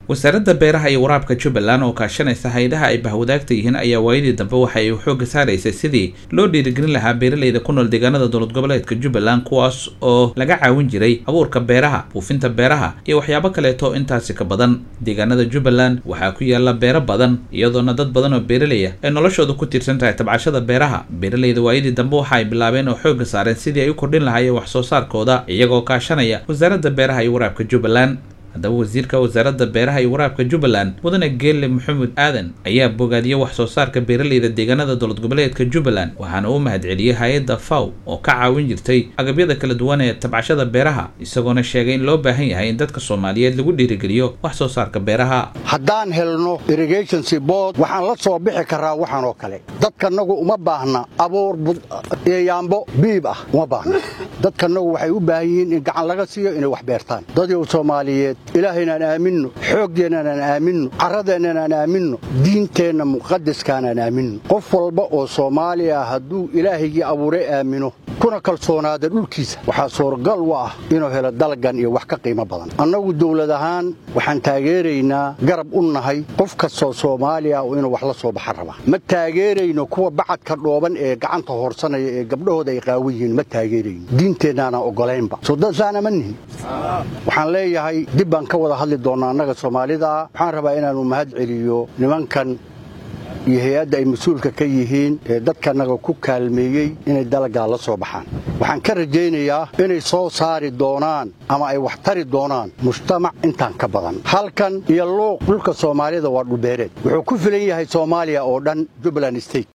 wasaaradda beeraha iyo waraabka jubbaland oo kaashanaysa hay-adaha ay bahwadaagta yihiin ayaa waayadii dambe waxa ay xoogga saaraysay sidii loo dhiirigelin lahaa beeraleyda ku nool deegaanada dowlad goboleedka jubbaland kuwaas oo laga caawin jiray abuurka beeraha buufinta beeraha iyo waxyaabo kaleeto intaasi ka badan deegaanada jubbaland waxaa ku yaala beero badan iyadoona dad badan oo beeraleya ay noloshooda ku tiirsan tahay tabcashada beeraha beeraleyda waayadii dambe waxa ay bilaabeen oo xoogga saareen sidii ay u kordhin lahaayeen wax soo saarkooda iyagoo kaashanaya wasaaradda beeraha iyo waraabka jubbaland haddaba wasiirka wasaaradda beeraha iyo waraabka jubbaland mudane geelle maxamuud aadan ayaa bogaadiyey wax soo saarka beeraleyda deegaanada dowlad goboleedka jubbaland waxaana uu mahadceliyey hay-adda faw oo ka caawin jirtay agabyada kala duwan ee tabcashada beeraha isagoona sheegay in loo baahan yahay in dadka soomaaliyeed lagu dhiirigeliyo wax soo saarka beeraha haddaan helno irrigationsi bood waxaan la soo bixi karaa waxaan oo kale dadkanagu uma baahna abuur eeyaambo biib ah uma baahna dadkanagu waxay u baahan yihiin in gacan laga siiyo inay wax beertaan dadyow soomaaliyeed ilaahaynaan aaminno xooggeennanaan aaminno carradeennanaan aaminno diinteenna muqadaskaanaan aaminno qof walba oo soomaali ah hadduu ilaahaygii abuuray aamino kuna kalsoonaada dhulkiisa waxaa suuragal u ah inuu helo dalgan iyo wax ka qiimo badan annagu dawlad ahaan waxaan taageeraynaa garab u nahay qof kastoo soomaali ah oo inuu wax la soo baxa raba ma taageerayno kuwa bacadka dhooban ee gacanta hoorsanaya ee gabdhahooda ay qaawan yihiin ma taageerayno diinteennaanaan oggolaynba soo dadsaana ma nihin waxaan leeyahay dib baan ka wada hadli doonnaa annaga soomaalida waxaan rabaa inaannu mahad celiyo nimankan iyo hay-adda ay mas-uulka ka yihiin ee dadkanaga ku kaalmeeyey inay dalagaa la soo baxaan waxaan ka rajaynayaa inay soo saari doonaan ama ay wax tari doonaan mujtamac intaan ka badan halkan iyo luuq dhulka soomaalida waa dhulbeereed wuxuu ku filan yahay soomaaliya oo dhan jubbaland state